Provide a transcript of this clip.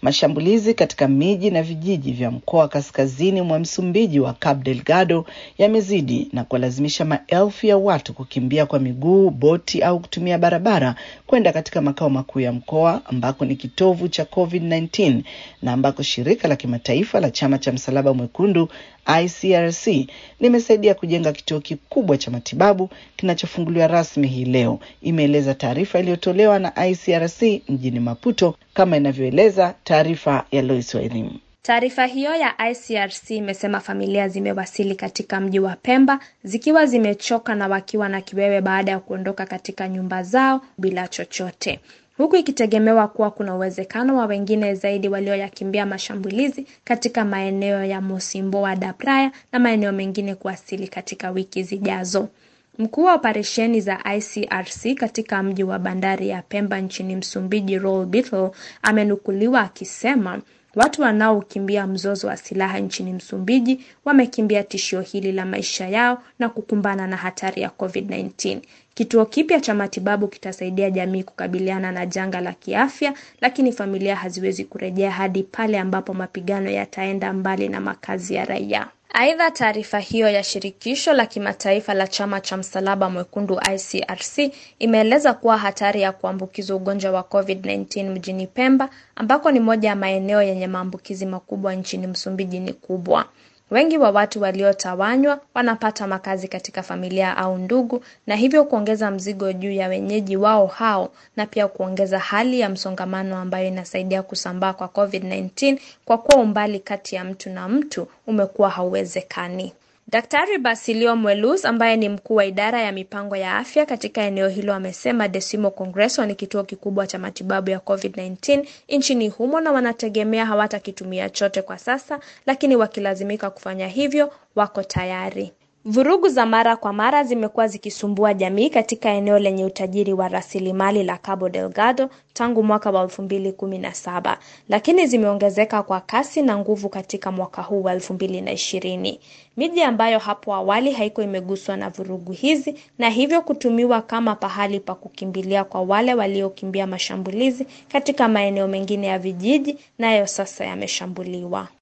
Mashambulizi katika miji na vijiji vya mkoa wa kaskazini mwa Msumbiji wa Cabo Delgado yamezidi na kuwalazimisha maelfu ya watu kukimbia kwa miguu, boti au kutumia barabara kwenda katika makao makuu ya mkoa ambako ni kitovu cha COVID-19 na ambako shirika la kimataifa la chama cha Msalaba Mwekundu ICRC limesaidia kujenga kituo kikubwa cha matibabu kinachofunguliwa rasmi hii leo, imeeleza taarifa iliyotolewa na ICRC mjini Maputo, kama inavyoeleza taarifa ya Lois wa elimu. Taarifa hiyo ya ICRC imesema familia zimewasili katika mji wa Pemba zikiwa zimechoka na wakiwa na kiwewe baada ya kuondoka katika nyumba zao bila chochote huku ikitegemewa kuwa kuna uwezekano wa wengine zaidi walioyakimbia mashambulizi katika maeneo ya Mosimboa da Praia na maeneo mengine kuwasili katika wiki zijazo. Mkuu wa operesheni za ICRC katika mji wa bandari ya Pemba nchini Msumbiji, Roel Bittle, amenukuliwa akisema watu wanaokimbia mzozo wa silaha nchini Msumbiji wamekimbia tishio hili la maisha yao na kukumbana na hatari ya COVID-19. Kituo kipya cha matibabu kitasaidia jamii kukabiliana na janga la kiafya, lakini familia haziwezi kurejea hadi pale ambapo mapigano yataenda mbali na makazi ya raia. Aidha, taarifa hiyo ya shirikisho la kimataifa la chama cha msalaba mwekundu ICRC imeeleza kuwa hatari ya kuambukizwa ugonjwa wa COVID-19 mjini Pemba, ambako ni moja ya maeneo yenye maambukizi makubwa nchini Msumbiji ni kubwa. Wengi wa watu waliotawanywa wanapata makazi katika familia au ndugu, na hivyo kuongeza mzigo juu ya wenyeji wao hao, na pia kuongeza hali ya msongamano ambayo inasaidia kusambaa kwa COVID-19 kwa kuwa umbali kati ya mtu na mtu umekuwa hauwezekani. Daktari Basilio Mwelus ambaye ni mkuu wa idara ya mipango ya afya katika eneo hilo amesema Decimo Congreso ni kituo kikubwa cha matibabu ya COVID-19 nchini humo na wanategemea hawatakitumia chote kwa sasa, lakini wakilazimika kufanya hivyo wako tayari. Vurugu za mara kwa mara zimekuwa zikisumbua jamii katika eneo lenye utajiri wa rasilimali la Cabo Delgado tangu mwaka wa elfu mbili kumi na saba, lakini zimeongezeka kwa kasi na nguvu katika mwaka huu wa elfu mbili na ishirini. Miji ambayo hapo awali haikuwa imeguswa na vurugu hizi na hivyo kutumiwa kama pahali pa kukimbilia kwa wale waliokimbia mashambulizi katika maeneo mengine ya vijiji, nayo sasa yameshambuliwa.